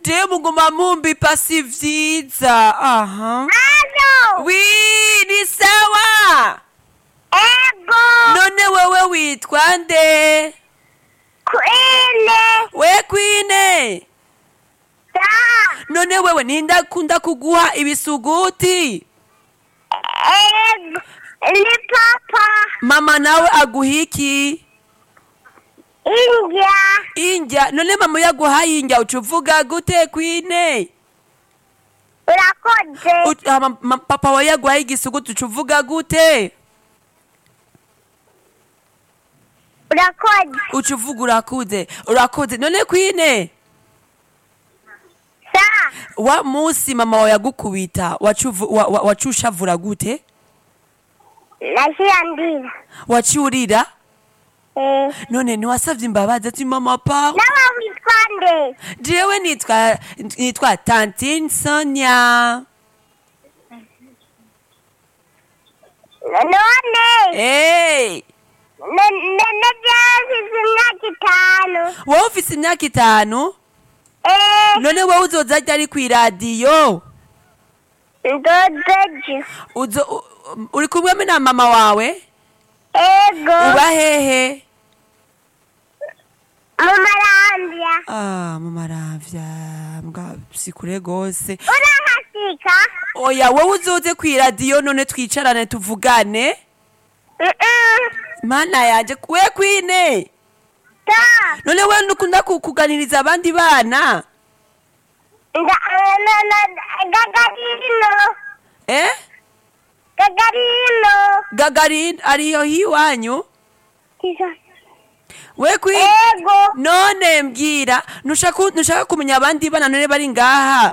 jewe muguma mumbipa si vyiza aha Halo. wi ni sawa Ego. none wewe witwa nde Kwile. we kwine Da. none wewe nindakunda kuguha ibisuguti Ego. Ni papa. mama nawe aguha iki India. indya none mama yaguhaye indya uca uvuga gute kwine Urakoze. Ut- hama ma- papa wawe yaguhaye igisuguti uca uvuga gute Urakoze. uca uvuga urakuze urakoze none kwine Sa. wa musi mama wawe yagukubita waca uvu- wa- wa- waca ushavura gute Nashia ndira. waca urira Eh. none ntiwasavye imbabazi ati mama pa Nawe witwa nde? jewe nitwa nitwa tantine sonia None. hey. Nabyasize imyaka itanu. wowe ufise imyaka itanu Eh. none wowe uzoza ryari kw'iradiyo Ndodoji. uzo u- uri kumwe na mama wawe Ego. uba hehe Mu marambya. ah mama aravya mbwa si kure gose Urahasika? oya wowe uzoze kw'iradiyo none twicarane tuvugane Mm-mm. mana yanje we kwine Ta. none we nukunda ku- kuganiriza abandi bana Nga na na gagarino. eh Gagarino. gagarin ariyo hiwanyu Kiza. we kwi Ego. none mbwira nushaka nushaka kumenya abandi bana none bari ngaha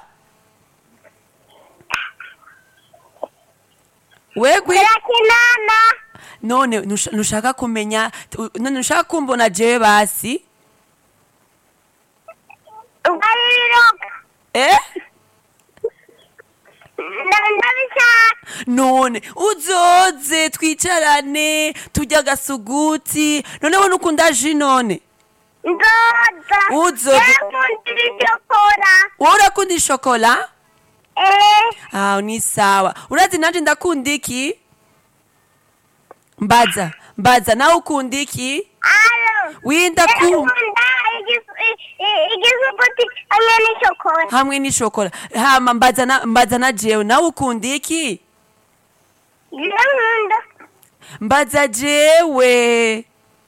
we kwi Turakinana. none nusha- nushaka kumenya u- none nushaka kumbona jewe basi Ugariroka. eh Ndabishaka. none uzoze twicarane turya agasuguti none we nukunda ji none Ndoda. Uzo- Yakundira ibyo kora. wowe urakunda ishokola Eh. aho ni sawa urazi nanje ndakunda iki mbaza mbaza nawe ukunda iki Alo. winda ku Ndakunda igisu- i- i- igisuguti hamwe n'ishokora. hamwe n'ishokola hama mbaza na mbaza na jewe nawe ukunda iki Ndakunda. mbaza jewe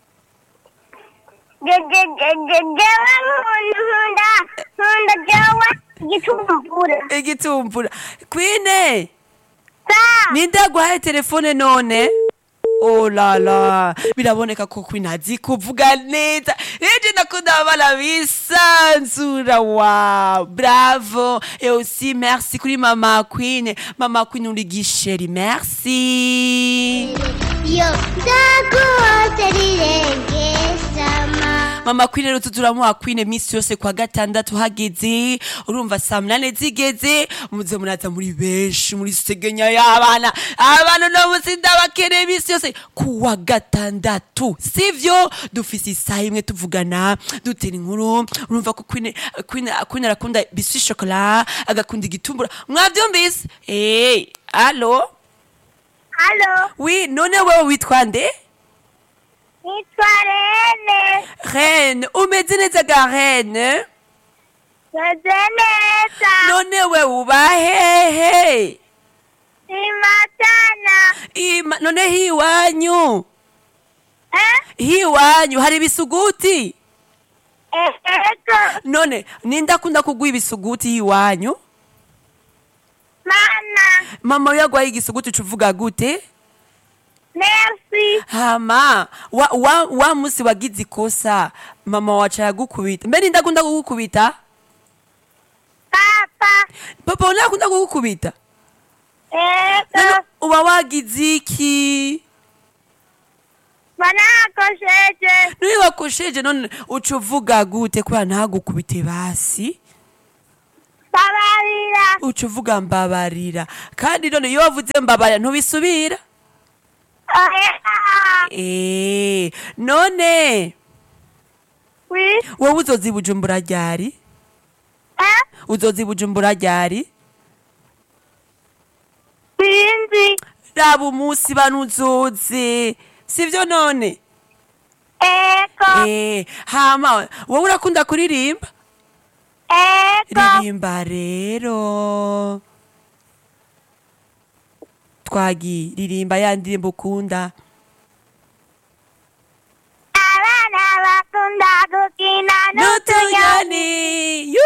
Je- je- je- je- jewe nkunda nkunda jewe igitumbura. igitumbura kwine Sa. ninde aguhaye telefone none oh la la biraboneka ko kwine azi kuvuga neza eje ndakunda abana bisanzura wa bravo et aussi merci kuri mama queen mama queen uri gisheri merci Yo ndakuhose rirenge sama. mama queen rero tuzuramuha queen misi yose kwa gatandatu hageze urumva saa munane zigeze muze muraza muri benshi muri segenya y'abana abana no musi ndabakeneye misi yose kuwa gatandatu sivyo dufise isaha imwe tuvugana dutera inkuru urumva ko queen queen queen arakunda biswi chocolat agakunda igitumbura mwavyumvise eh allo Halo. oui none wewe witwa nde Nitwa Rene. reine umeze neza ga reine Meze neza. none we uba hehe Imatana. Ima, none hiwanyu Eh? hiwanyu hari ibisuguti Ego. none nindakunda kuguha ibisuguti hiwanyu Mana. mama yagwaye igisuguti ucuvuga gute Merci. hama wa, wa, wa musi wagize ikosa mama waca yagukubita mbe nindakunda kugukubita Papa. papa we nakunda kugukubita Ego. none uba wagize iki Banakosheje. none wakosheje none uca uvuga gute kubera ntagukubite basi Babarira. uca uvuga mbabarira kandi none iyo wavuze mbabarira ntubisubira Oya. Eh, none Oui. wowe uzoza i bujumbura ryari Eh? uzoza i bujumbura ryari sinzi raba umunsi bano uzoze sivyo none eko Eh, hama wowe urakunda kuririmba eko ririmba rero twagi ririmba ya ndirimbo ukunda abana bakunda gukina n'utunyoni n'utunyoni